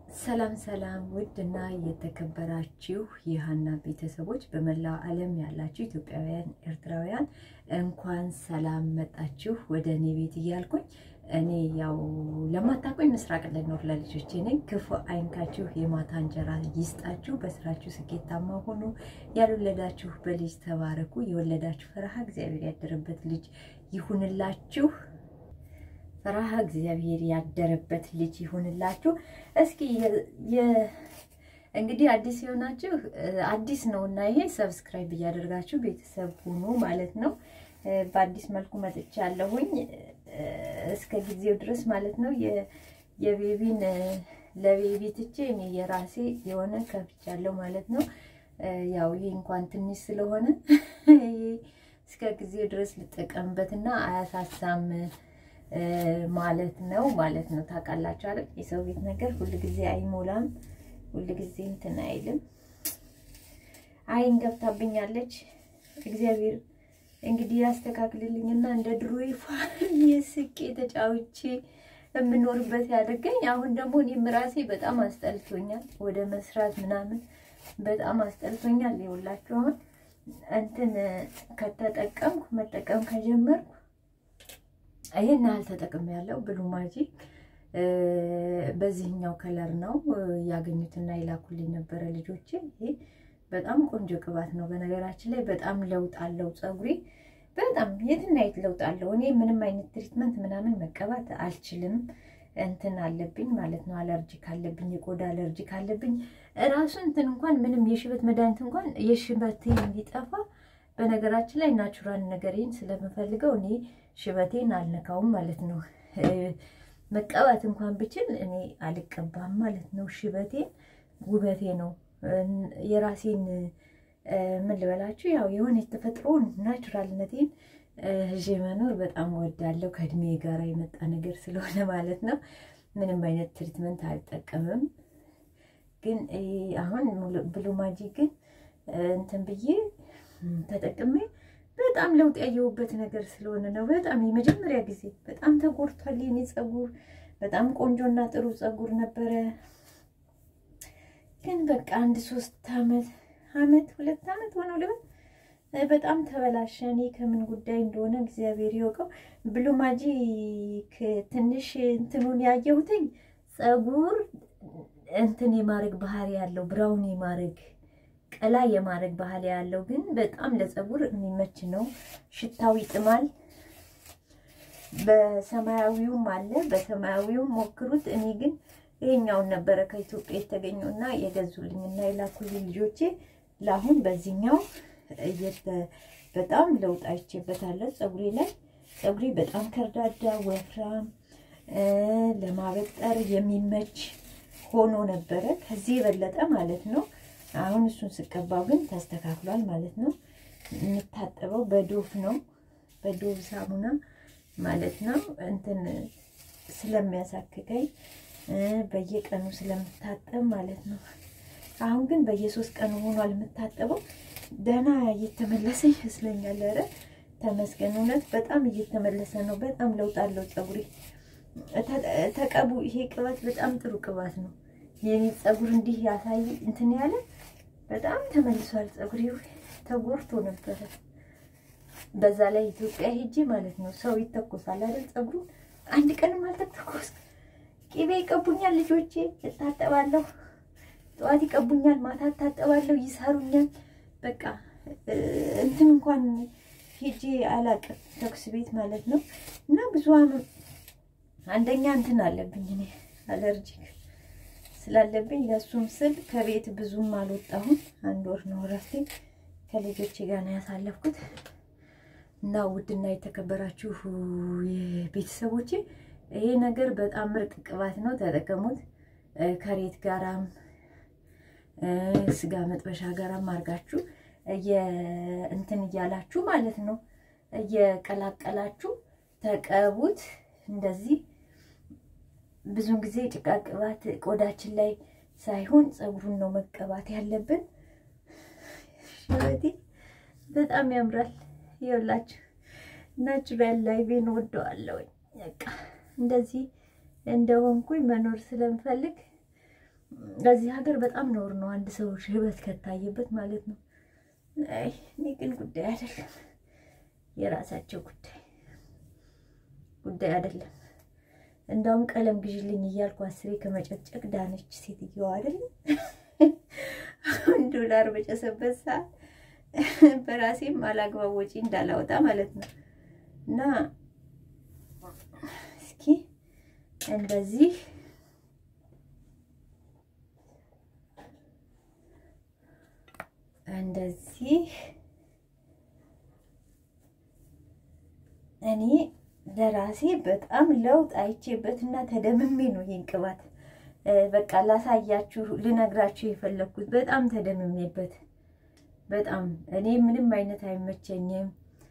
ሰላም ሰላም ውድ እና የተከበራችሁ የሀና ቤተሰቦች በመላው ዓለም ያላችሁ ኢትዮጵያውያን፣ ኤርትራውያን እንኳን ሰላም መጣችሁ ወደ እኔ ቤት እያልኩኝ እኔ ያው ለማታውቁኝ ምስራቅ ልኖር ለልጆቼ ነኝ። ክፉ አይንካችሁ፣ የማታ እንጀራ ይስጣችሁ፣ በስራችሁ ስኬታማ ሆኑ፣ ያልወለዳችሁ በልጅ ተባረኩ፣ የወለዳችሁ ፈረሃ እግዚአብሔር ያደረበት ልጅ ይሁንላችሁ ፈራሃ እግዚአብሔር ያደረበት ልጅ ይሁንላችሁ። እስኪ እንግዲህ አዲስ የሆናችሁ አዲስ ነው እና ይሄ ሰብስክራይብ እያደርጋችሁ ቤተሰብ ሁኑ ማለት ነው። በአዲስ መልኩ መጥቻለሁኝ እስከ ጊዜው ድረስ ማለት ነው። የቤቢን ለቤቢ ትቼ እኔ የራሴ የሆነ ከፍቻለሁ ማለት ነው። ያው ይሄ እንኳን ትንሽ ስለሆነ እስከ ጊዜው ድረስ ልጠቀምበትና አያሳሳም ማለት ነው ማለት ነው። ታውቃላችሁ አይደል? የሰው ቤት ነገር ሁል ጊዜ አይሞላም፣ ሁል ጊዜ እንትን አይልም። አይን ገብታብኛለች። እግዚአብሔር እንግዲህ ያስተካክልልኝና እንደ ድሮ የስቄ ተጫውቼ የምኖርበት ያደርገኝ። አሁን ደግሞ እኔም ራሴ በጣም አስጠልቶኛል፣ ወደ መስራት ምናምን በጣም አስጠልቶኛል። ይኸውላችሁ አሁን እንትን ከተጠቀምኩ መጠቀም ከጀመርኩ ይሄን ያህል ተጠቅም ያለው ብሉ ማጂክ በዚህኛው ከለር ነው ያገኙትና የላኩልኝ ነበረ ልጆቼ። ይሄ በጣም ቆንጆ ቅባት ነው። በነገራችን ላይ በጣም ለውጥ አለው ፀጉሬ በጣም የትና የት ለውጥ አለው። እኔ ምንም አይነት ትሪትመንት ምናምን መቀባት አልችልም። እንትን አለብኝ ማለት ነው። አለርጂክ አለብኝ፣ የቆዳ አለርጂክ አለብኝ። እራሱ እንትን እንኳን ምንም የሽበት መድኃኒት እንኳን የሽበት እንዲጠፋ በነገራችን ላይ ናቹራል ነገሬን ስለምፈልገው እኔ ሽበቴን አልነካውም ማለት ነው። መቀባት እንኳን ብችል እኔ አልቀባም ማለት ነው። ሽበቴን ውበቴ ነው። የራሴን ምን ልበላችሁ፣ ያው የሆነ የተፈጥሮን ናቹራልነቴን ይዤ መኖር በጣም እወዳለሁ። ከእድሜ ጋር የመጣ ነገር ስለሆነ ማለት ነው። ምንም አይነት ትሪትመንት አልጠቀምም። ግን አሁን ብሉ ማጂክ ግን እንትን ብዬ ተጠቅሜ በጣም ለውጥ ያየሁበት ነገር ስለሆነ ነው። በጣም የመጀመሪያ ጊዜ በጣም ተጎድቷል የኔ ፀጉር። በጣም ቆንጆና ጥሩ ፀጉር ነበረ። ግን በቃ አንድ ሶስት አመት አመት ሁለት አመት ሆነው ልበል በጣም ተበላሸ። እኔ ከምን ጉዳይ እንደሆነ እግዚአብሔር ይወቀው። ብሉ ማጂክ ትንሽ እንትኑን ያየሁትኝ ፀጉር እንትን የማድረግ ባህሪ ያለው ብራውን የማድረግ ቀላ የማድረግ ባህል ያለው ግን በጣም ለፀጉር የሚመች ነው። ሽታው ይጥማል። በሰማያዊውም አለ። በሰማያዊውም ሞክሩት። እኔ ግን ይሄኛውን ነበረ ከኢትዮጵያ የተገኘው እና የገዙልኝና የላኩልኝ ልጆቼ። ለአሁን በዚህኛው በጣም ለውጥ አይቼበታለሁ ፀጉሬ ላይ። ፀጉሬ በጣም ከርዳዳ ወፍራም፣ ለማበጠር የሚመች ሆኖ ነበረ ከዚህ የበለጠ ማለት ነው። አሁን እሱን ስቀባው ግን ተስተካክሏል ማለት ነው። የምታጠበው በዶፍ ነው፣ በዶፍ ሳሙና ማለት ነው። እንትን ስለሚያሳክከኝ በየቀኑ ስለምታጠብ ማለት ነው። አሁን ግን በየሶስት ቀኑ ሆኗል የምታጠበው። ደህና እየተመለሰ ይመስለኛል። ኧረ ተመስገን፣ እውነት በጣም እየተመለሰ ነው። በጣም ለውጥ አለው ፀጉሬ። ተቀቡ። ይሄ ቅባት በጣም ጥሩ ቅባት ነው። የኔ ፀጉር እንዲህ ያሳይ እንትን ያለ በጣም ተመልሷል። ፀጉሬ ተጎርቶ ነበረ። በዛ ላይ ኢትዮጵያ ሄጄ ማለት ነው ሰው ይተኮሳል አይደል? ፀጉሩ አንድ ቀንም አልተተኮስ። ቂቤ ይቀቡኛል ልጆቼ፣ እታጠባለሁ። ጠዋት ይቀቡኛል፣ ማታ እታጠባለሁ፣ ይሰሩኛል። በቃ እንትን እንኳን ሄጄ አላቅም ተኩስ ቤት ማለት ነው። እና ብዙ አንደኛ እንትን አለብኝ እኔ አለርጂክ ስላለብኝ ለእሱም ስል ከቤት ብዙም አልወጣሁም። አንድ ወር ነው እረፍቴ ከልጆቼ ጋር ነው ያሳለፍኩት። እና ውድና የተከበራችሁ ቤተሰቦቼ ይሄ ነገር በጣም ምርጥ ቅባት ነው፣ ተጠቀሙት። ከሬት ጋራም ስጋ መጥበሻ ጋራም አድርጋችሁ እንትን እያላችሁ ማለት ነው እየቀላቀላችሁ ተቀቡት እንደዚህ ብዙን ጊዜ ጭቃ ቅባት ቆዳችን ላይ ሳይሆን ፀጉሩን ነው መቀባት ያለብን። ሽበቴ በጣም ያምራል። ይኸውላችሁ ናቹራል ላይቬን ወደዋለሁ። በቃ እንደዚህ እንደሆንኩኝ መኖር ስለምፈልግ ለዚህ ሀገር በጣም ነውር ነው አንድ ሰው ሽበት ከታየበት ማለት ነው። አይ እኔ ግን ጉዳይ አይደለም፣ የራሳቸው ጉዳይ ጉዳይ አይደለም። እንዳውም ቀለም ግዥልኝ እያልኩ አስሬ ከመጨቅጨቅ ዳነች ሴትዮዋ አይደለም። አሁን ዶላር በጨሰበት ሰዓት በራሴም አላግባብ ወጪ እንዳላወጣ ማለት ነው። እና እስኪ እንደዚህ እንደዚህ እኔ ለራሴ በጣም ለውጥ አይቼበትና ተደምሜ ነው ይህን ቅባት በቃ ላሳያችሁ ልነግራችሁ የፈለግኩት። በጣም ተደምሜበት በጣም እኔ ምንም አይነት አይመቸኝም።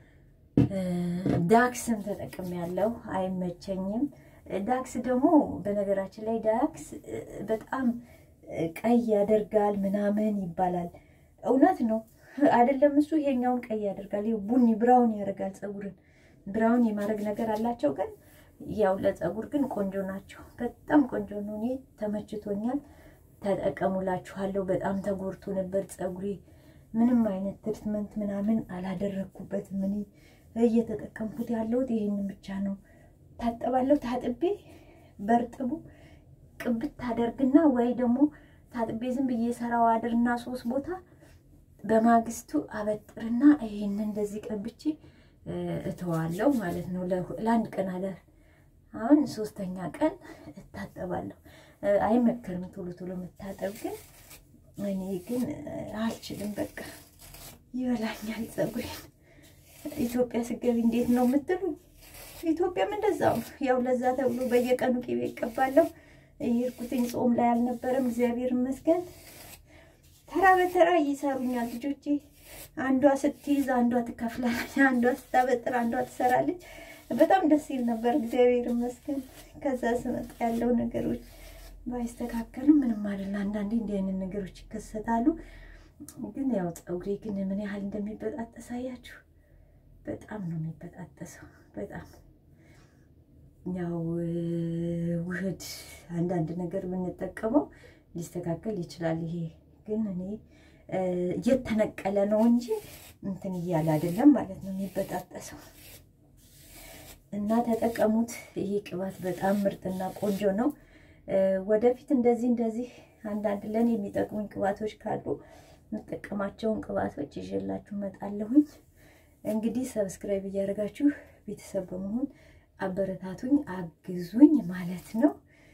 ዳክስም ተጠቅም ያለው አይመቸኝም። ዳክስ ደግሞ በነገራችን ላይ ዳክስ በጣም ቀይ ያደርጋል ምናምን ይባላል። እውነት ነው አይደለም? እሱ ይሄኛውን ቀይ ያደርጋል፣ ቡኒ ብራውን ያደርጋል። ፀጉርን ብራውን የማድረግ ነገር አላቸው። ግን ያው ለፀጉር ግን ቆንጆ ናቸው። በጣም ቆንጆ ነው። እኔ ተመችቶኛል። ተጠቀሙላችኋለሁ። በጣም ተጎድቶ ነበር ፀጉሬ። ምንም አይነት ትሪትመንት ምናምን አላደረግኩበትም። እኔ እየተጠቀምኩት ያለሁት ይህንን ብቻ ነው። ታጠባለሁ። ታጥቤ በርጥቡ ቅብት ታደርግና ወይ ደግሞ ታጥቤ ዝም ብዬ ሰራው አድርና ሶስት ቦታ በማግስቱ አበጥርና ይህን እንደዚህ ቀብቼ እተዋለሁ ማለት ነው። ለአንድ ቀን አለ። አሁን ሶስተኛ ቀን እታጠባለሁ። አይመከርም ቶሎ ቶሎ መታጠብ፣ ግን እኔ ግን አልችልም። በቃ ይበላኛል ፀጉሬን። ኢትዮጵያ ስገቢ እንዴት ነው የምትሉ? ኢትዮጵያም እንደዛው ያው ለዛ ተብሎ በየቀኑ ቅቤ ይቀባለሁ። የሄድኩትኝ ጾም ላይ አልነበረም። እግዚአብሔር ይመስገን። ተራ በተራ ይሰሩኛል ልጆቼ። አንዷ ስትይዝ አንዷ ትከፍላለች፣ አንዷ ስታበጥር አንዷ ትሰራለች። በጣም ደስ ይል ነበር። እግዚአብሔር ይመስገን። ከዛ ስመጣ ያለው ነገሮች ባይስተካከሉም ምንም አይደል። አንዳንዴ እንዲህ አይነት ነገሮች ይከሰታሉ። ግን ያው ፀጉሬ ግን ምን ያህል እንደሚበጣጠስ አያችሁ። በጣም ነው የሚበጣጠሰው። በጣም ያው ውህድ አንዳንድ ነገር ብንጠቀመው ሊስተካከል ይችላል። ይሄ ግን እኔ እየተነቀለ ነው እንጂ እንትን እያለ አይደለም ማለት ነው የሚበጣጠሰው። እና ተጠቀሙት። ይሄ ቅባት በጣም ምርጥና ቆንጆ ነው። ወደፊት እንደዚህ እንደዚህ አንዳንድ ለእኔ የሚጠቅሙኝ ቅባቶች ካሉ የምጠቀማቸውን ቅባቶች ይዤላችሁ እመጣለሁኝ። እንግዲህ ሰብስክራይብ እያደረጋችሁ ቤተሰብ በመሆን አበረታቱኝ፣ አግዙኝ ማለት ነው።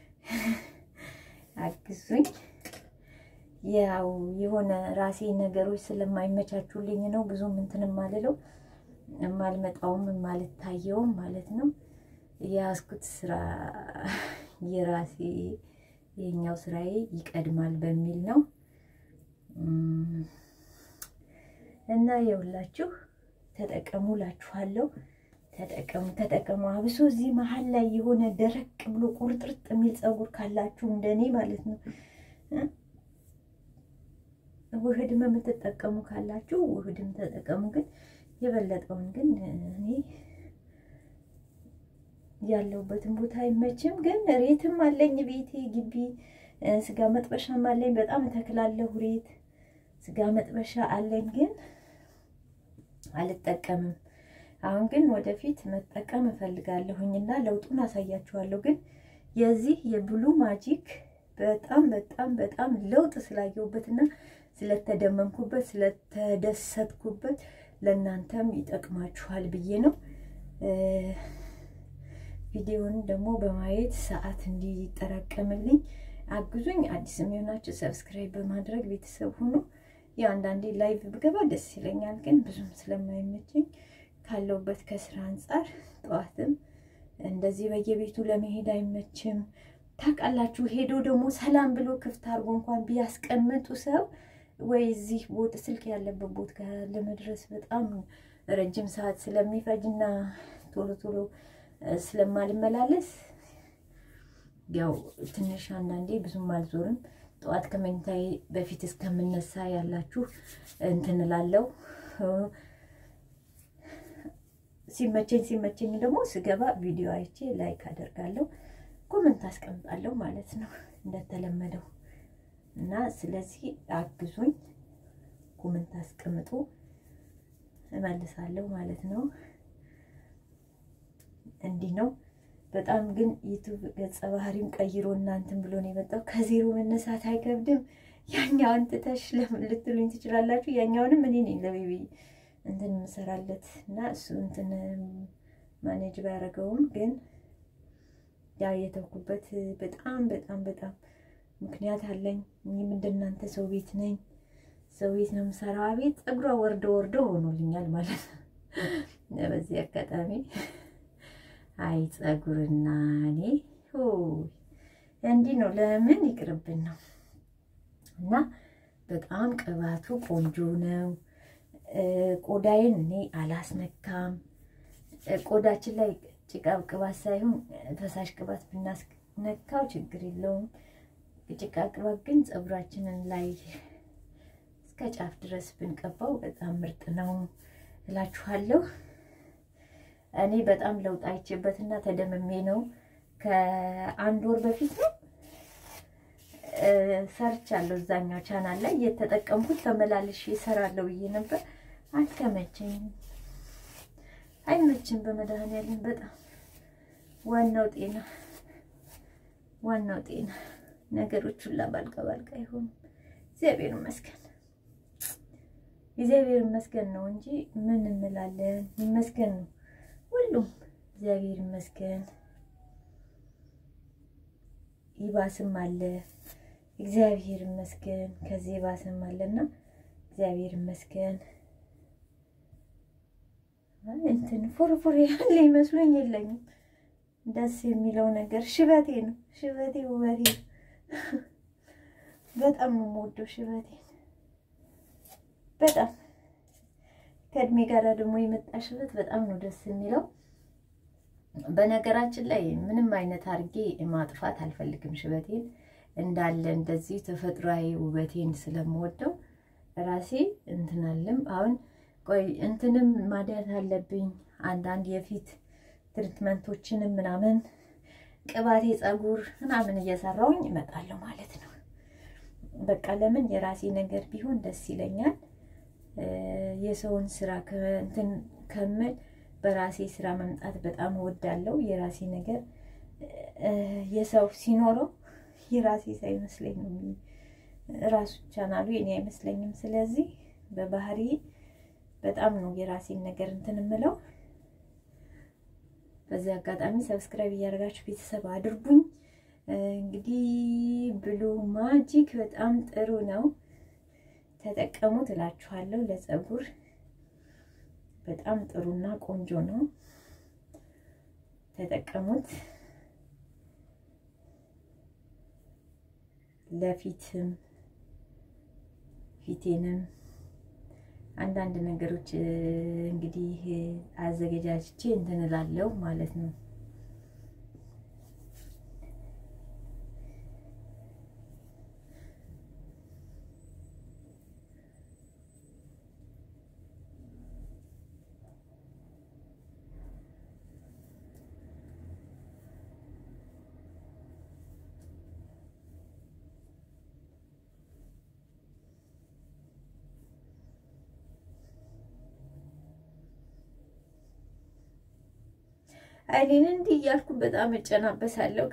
አግዙኝ። ያው የሆነ ራሴ ነገሮች ስለማይመቻቹልኝ ነው ብዙም እንትን የማልለው የማልመጣውም የማልታየውም ማለት ነው። የያዝኩት ስራ የራሴ የኛው ስራዬ ይቀድማል በሚል ነው እና የሁላችሁ ተጠቀሙ ላችኋለሁ። ተጠቀሙ ተጠቀሙ። አብሶ እዚህ መሀል ላይ የሆነ ደረቅ ብሎ ቁርጥርጥ የሚል ፀጉር ካላችሁ እንደኔ ማለት ነው ውህድም የምትጠቀሙ ካላችሁ ውህድም ተጠቀሙ። ግን የበለጠውን ግን እኔ ያለሁበትን ቦታ አይመችም። ግን ሬትም አለኝ ቤቴ ግቢ ስጋ መጥበሻም አለኝ። በጣም እተክላለሁ ሬት ስጋ መጥበሻ አለኝ፣ ግን አልጠቀምም። አሁን ግን ወደፊት መጠቀም እፈልጋለሁኝ እና ለውጡን አሳያችኋለሁ። ግን የዚህ የብሉ ማጂክ በጣም በጣም በጣም ለውጥ ስላየሁበትና ስለተደመምኩበት ስለተደሰትኩበት ለእናንተም ይጠቅማችኋል ብዬ ነው። ቪዲዮውን ደግሞ በማየት ሰዓት እንዲጠራቀምልኝ አግዙኝ። አዲስ የሚሆናችሁ ሰብስክራይብ በማድረግ ቤተሰብ ሁኑ። ያው አንዳንዴ ላይቭ ብገባ ደስ ይለኛል፣ ግን ብዙም ስለማይመቸኝ ካለውበት ከስራ አንጻር ጠዋትም እንደዚህ በየቤቱ ለመሄድ አይመችም። ታውቃላችሁ፣ ሄዶ ደግሞ ሰላም ብሎ ክፍት አድርጎ እንኳን ቢያስቀምጡ ሰው ወይ እዚህ ቦታ ስልክ ያለበት ቦታ ለመድረስ በጣም ረጅም ሰዓት ስለሚፈጅና ቶሎ ቶሎ ስለማልመላለስ ያው ትንሽ አንዳንዴ ብዙም አልዞርም። ጠዋት ከመኝታዬ በፊት እስከምነሳ ያላችሁ እንትን እላለሁ። ሲመቸኝ ሲመቸኝ ደግሞ ስገባ ቪዲዮ አይቼ ላይክ አደርጋለሁ፣ ኮመንት አስቀምጣለሁ ማለት ነው እንደተለመደው እና ስለዚህ አግዙኝ፣ ኮመንት አስቀምጡ፣ እመልሳለሁ ማለት ነው። እንዲህ ነው። በጣም ግን ዩቱብ ገጸ ባህሪም ቀይሮ እናንትን ብሎ ነው የመጣው። ከዜሮ መነሳት አይከብድም። ያኛውን ትተሽ ለምን ልትሉኝ ትችላላችሁ። ያኛውንም እኔ ነኝ ለቤቢ እንትን የምሰራለት እና እሱ እንትን ማኔጅ ባያደረገውም ግን ያ የተውኩበት በጣም በጣም በጣም ምክንያት አለኝ። እኔም እንደናንተ ሰው ቤት ነኝ፣ ሰው ቤት ነው የምሰራው። ቤት ፀጉሯ ወርዶ ወርዶ ሆኖልኛል ማለት ነው። በዚህ አጋጣሚ አይ ፀጉርና እኔ እንዲህ ነው። ለምን ይቅርብን ነው እና በጣም ቅባቱ ቆንጆ ነው። ቆዳዬን እኔ አላስነካም። ቆዳችን ላይ ጭቃ ቅባት ሳይሆን ፈሳሽ ቅባት ብናስነካው ችግር የለውም። ጭቃ ቅባት ግን ፀጉራችንን ላይ እስከ ጫፍ ድረስ ብንቀባው በጣም ምርጥ ነው እላችኋለሁ። እኔ በጣም ለውጥ አይቼበትና ተደምሜ ነው ከአንድ ወር በፊት ነው ሰርቻለሁ እዛኛው ቻናል ላይ እየተጠቀምኩት ተመላልሼ እሰራለሁ ብዬ ነበር። አልተመቸኝም፣ አይመችም። በመድኃኒዓለም በጣም ዋናው ጤና ዋናው ጤና ነገሮች ሁላ ባልጋ ባልጋ አይሆኑም። እግዚአብሔር ይመስገን እግዚአብሔር ይመስገን ነው እንጂ ምን እንላለን? ይመስገን ነው ሁሉም እግዚአብሔር ይመስገን። ይባስም አለ እግዚአብሔር ይመስገን። ከዚህ ይባስም አለና እግዚአብሔር ይመስገን። እንትን ፉርፉር ያለ ይመስሉኝ የለኝም። ደስ የሚለው ነገር ሽበቴ ነው። ሽበቴ ውበቴ ነው። በጣም ነው የምወደው ሽበቴን። በጣም ከእድሜ ጋር ደግሞ የመጣ ሽበት በጣም ነው ደስ የሚለው። በነገራችን ላይ ምንም አይነት አድርጌ ማጥፋት አልፈልግም። ሽበቴን እንዳለ እንደዚህ ተፈጥሯዊ ውበቴን ስለምወደው ራሴ እንትናልም አሁን ቆይ እንትንም ማድያት አለብኝ አንዳንድ የፊት ትሪትመንቶችንም ምናምን ቅባቴ ፀጉር ምናምን እየሰራውኝ እመጣለሁ ማለት ነው። በቃ ለምን የራሴ ነገር ቢሆን ደስ ይለኛል። የሰውን ስራ እንትን ከምል በራሴ ስራ መምጣት በጣም እወዳለሁ። የራሴ ነገር የሰው ሲኖረው የራሴ ሳይመስለኝ ነው ራሱ ቻናሉ የኔ አይመስለኝም። ስለዚህ በባህሪ በጣም ነው የራሴን ነገር እንትን የምለው። በዚህ አጋጣሚ ሰብስክራይብ እያደረጋችሁ ቤተሰብ አድርጉኝ። እንግዲህ ብሉ ማጂክ በጣም ጥሩ ነው፣ ተጠቀሙት እላችኋለሁ። ለፀጉር በጣም ጥሩና ቆንጆ ነው፣ ተጠቀሙት። ለፊትም ፊቴንም አንዳንድ ነገሮች እንግዲህ አዘገጃጅቼ እንትን እላለሁ ማለት ነው። አይኔን እንዲህ እያልኩ በጣም እጨናበሳለሁ።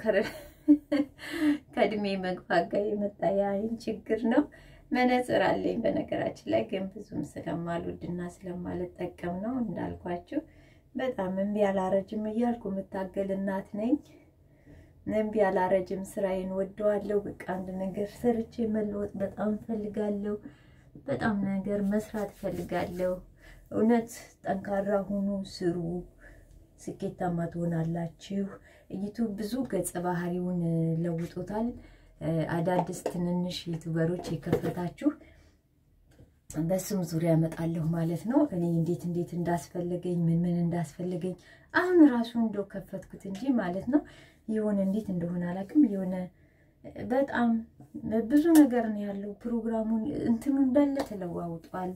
ከእድሜ መግፋት ጋር የመጣ የአይን ችግር ነው። መነጽር አለኝ በነገራችን ላይ ግን ብዙም ስለማልወድና ስለማልጠቀም ነው እንዳልኳችሁ። በጣም እምቢ አላረጅም እያልኩ የምታገል እናት ነኝ። እምቢ አላረጅም፣ ስራዬን ወደዋለሁ። በቃ አንድ ነገር ሰርቼ መለወጥ በጣም እፈልጋለሁ። በጣም ነገር መስራት እፈልጋለሁ። እውነት ጠንካራ ሁኑ፣ ስሩ ስኬታማ ትሆናላችሁ። ዩቱብ ብዙ ገጸ ባህሪውን ለውጦታል። አዳዲስ ትንንሽ ዩቱበሮች የከፈታችሁ በስም ዙሪያ እመጣለሁ ማለት ነው። እኔ እንዴት እንዴት እንዳስፈለገኝ ምን ምን እንዳስፈለገኝ አሁን ራሱ እንደው ከፈትኩት እንጂ ማለት ነው። የሆነ እንዴት እንደሆነ አላውቅም። የሆነ በጣም ብዙ ነገር ነው ያለው። ፕሮግራሙን እንትኑ እንዳለ ተለዋውጧል።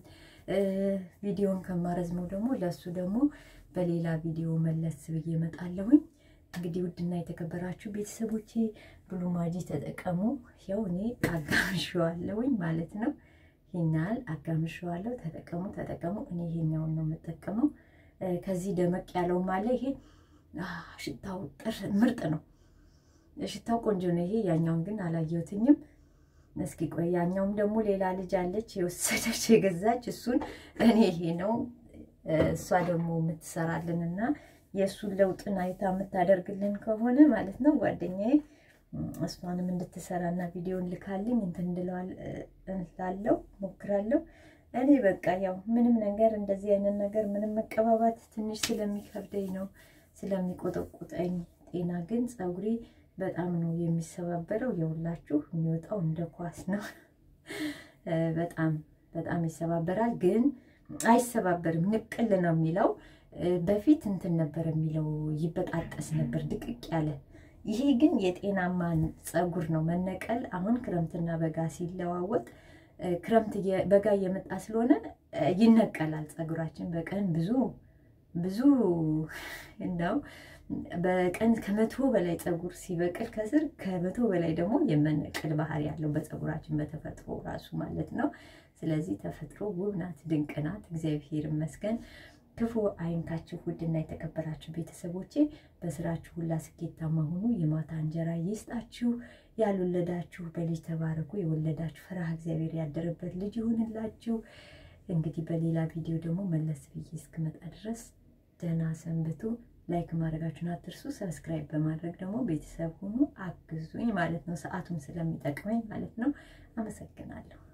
ቪዲዮን ከማረዝመው ደግሞ ለእሱ ደግሞ በሌላ ቪዲዮ መለስ ብዬ እመጣለሁኝ። እንግዲህ ውድና የተከበራችሁ ቤተሰቦቼ ብሉ ማጂ ተጠቀሙ። ያው እኔ አጋምሸዋለሁኝ ማለት ነው። ይህናል አጋምሸዋለሁ። ተጠቀሙ ተጠቀሙ። እኔ ይሄኛውን ነው የምጠቀመው። ከዚህ ደመቅ ያለውም አለ። ይሄ ሽታው ጥር ምርጥ ነው። ሽታው ቆንጆ ነው። ይሄ ያኛውን ግን አላየሁትኝም። እስኪ ቆይ ያኛውም ደግሞ ሌላ ልጅ አለች የወሰደች የገዛች እሱን እኔ ይሄ ነው እሷ ደግሞ የምትሰራልን እና የእሱን ለውጥን አይታ የምታደርግልን ከሆነ ማለት ነው ጓደኛዬ እሷንም እንድትሰራና ቪዲዮን ልካልኝ እንትን እንላለው ሞክራለሁ። እኔ በቃ ያው ምንም ነገር እንደዚህ አይነት ነገር ምንም መቀባባት ትንሽ ስለሚከብደኝ ነው ስለሚቆጠቁጠኝ፣ ጤና ግን ፀጉሬ በጣም ነው የሚሰባበረው። የሁላችሁ የሚወጣው እንደ ኳስ ነው። በጣም በጣም ይሰባበራል፣ ግን አይሰባበርም። ንቅል ነው የሚለው። በፊት እንትን ነበር የሚለው ይበጣጠስ ነበር ድቅቅ ያለ። ይሄ ግን የጤናማ ፀጉር ነው መነቀል። አሁን ክረምትና በጋ ሲለዋወጥ ክረምት በጋ እየመጣ ስለሆነ ይነቀላል ፀጉራችን በቀን ብዙ ብዙ እንደው በቀን ከመቶ በላይ ፀጉር ሲበቅል ከስር ከመቶ በላይ ደግሞ የመነቀል ባህሪ ያለው በፀጉራችን በተፈጥሮ ራሱ ማለት ነው። ስለዚህ ተፈጥሮ ውብ ናት፣ ድንቅ ናት። እግዚአብሔር ይመስገን። ክፉ አይንካችሁ። ውድና የተከበራችሁ ቤተሰቦቼ በስራችሁ ሁላ ስኬታማ ሁኑ። የማታ እንጀራ ይስጣችሁ። ያልወለዳችሁ በልጅ ተባረኩ። የወለዳችሁ ፈሪሃ እግዚአብሔር ያደረበት ልጅ ይሁንላችሁ። እንግዲህ በሌላ ቪዲዮ ደግሞ መለስ ብዬ እስክመጣ ድረስ ደህና ሰንብቱ። ላይክ ማድረጋችሁን አትርሱ። ሰብስክራይብ በማድረግ ደግሞ ቤተሰብ ሁኑ፣ አግዙኝ ማለት ነው። ሰዓቱም ስለሚጠቅመኝ ማለት ነው። አመሰግናለሁ።